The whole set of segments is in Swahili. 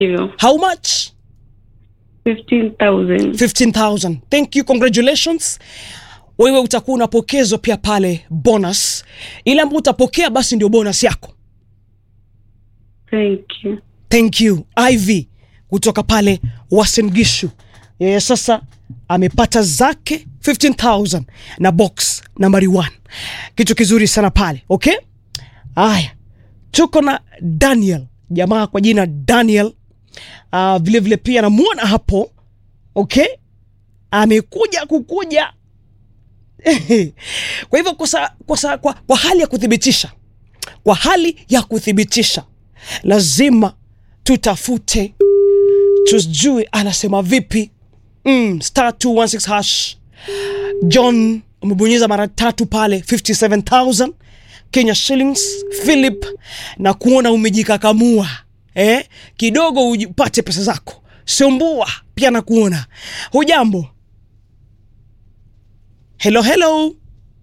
you. how much 15,000. 15000 thank you congratulations wewe utakuwa unapokezwa pia pale bonus ile ambayo utapokea basi ndio bonus yako Thank you. thank you iv kutoka pale wasengishu yeye sasa amepata zake 15000 na box nambari 1 kitu kizuri sana pale okay haya tuko na daniel jamaa kwa jina daniel uh, vile vile pia namwona hapo okay amekuja kukuja kwa hivyo kwa, sa, kwa, sa, kwa, kwa hali ya kuthibitisha kwa hali ya kuthibitisha lazima tutafute tujue anasema vipi mm, star 216 hash john umebonyeza mara tatu pale 57000 kenya shillings philip na kuona umejikakamua eh? kidogo upate pesa zako sumbua pia na kuona hujambo hello hello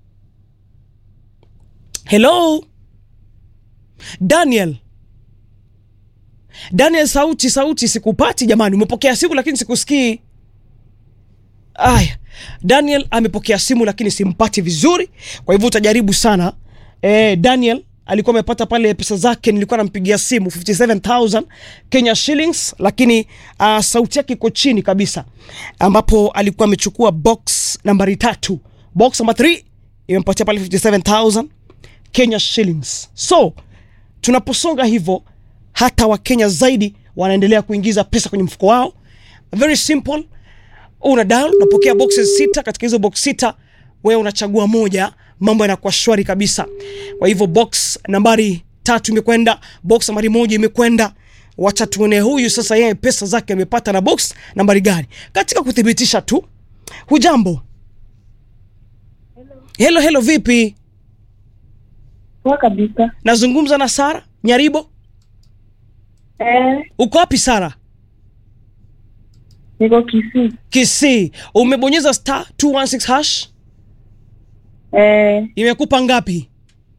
hello daniel daniel sauti sauti sikupati jamani umepokea simu lakini sikusikii aya daniel amepokea simu lakini simpati vizuri kwa hivyo utajaribu sana e, daniel alikuwa amepata pale pesa zake nilikuwa nampigia simu 57000 kenya shillings lakini uh, sauti yake iko chini kabisa ambapo alikuwa amechukua box nambari tatu box namba 3 imempatia pale 57000 kenya shillings so tunaposonga hivyo hata wakenya zaidi wanaendelea kuingiza pesa kwenye mfuko wao very simple una dial unapokea boxes sita katika hizo box sita wewe unachagua moja mambo yanakuwa shwari kabisa kwa hivyo box nambari tatu imekwenda box nambari moja imekwenda wacha tuone huyu sasa yeye pesa zake amepata na box nambari gani katika kuthibitisha tu hujambo helo helo vipi Poa kabisa. nazungumza na sara nyaribo Eh, uko wapi sara niko Kisii. kisii umebonyeza star 216 hash Eh, imekupa ngapi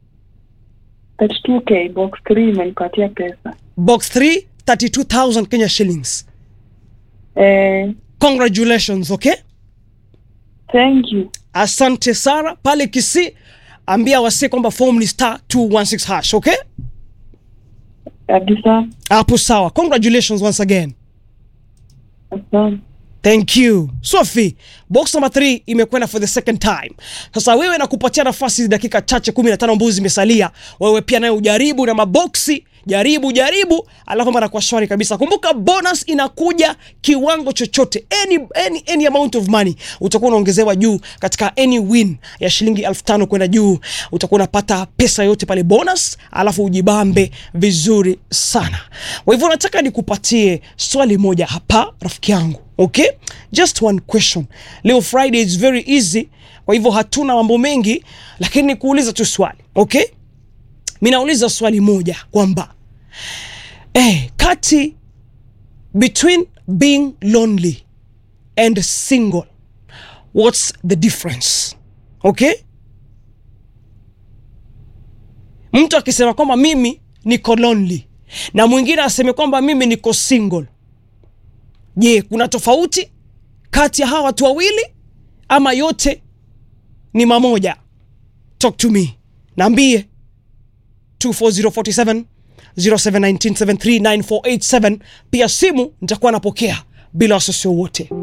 32k box 3 imenipatia pesa. box 3 32000 kenya shillings Eh, congratulations okay thank you. asante sara pale kisi ambia wasi kwamba form ni star 216 hash okay Kabisa. hapo sawa congratulations once again Asante. thank you sofi box number 3 imekwenda for the second time sasa wewe nakupatia nafasi dakika chache 15 ambazo zimesalia wewe pia naye ujaribu na maboksi jaribu jaribu alafu mambo yanakuwa shwari kabisa kumbuka bonus inakuja kiwango chochote any, any, any amount of money utakuwa unaongezewa juu katika any win ya shilingi elfu tano kwenda juu utakuwa unapata pesa yote pale bonus alafu ujibambe vizuri sana kwa hivyo nataka nikupatie swali moja hapa rafiki yangu okay just one question leo friday is very easy kwa hivyo hatuna mambo mengi lakini nikuuliza tu swali okay mi nauliza swali moja kwamba eh, kati between being lonely and single what's the difference okay mtu akisema kwamba mimi niko lonely na mwingine aseme kwamba mimi niko single je kuna tofauti kati ya hawa watu wawili ama yote ni mamoja talk to me naambie 24047 0719739487 pia simu nitakuwa napokea bila wasiwasi wowote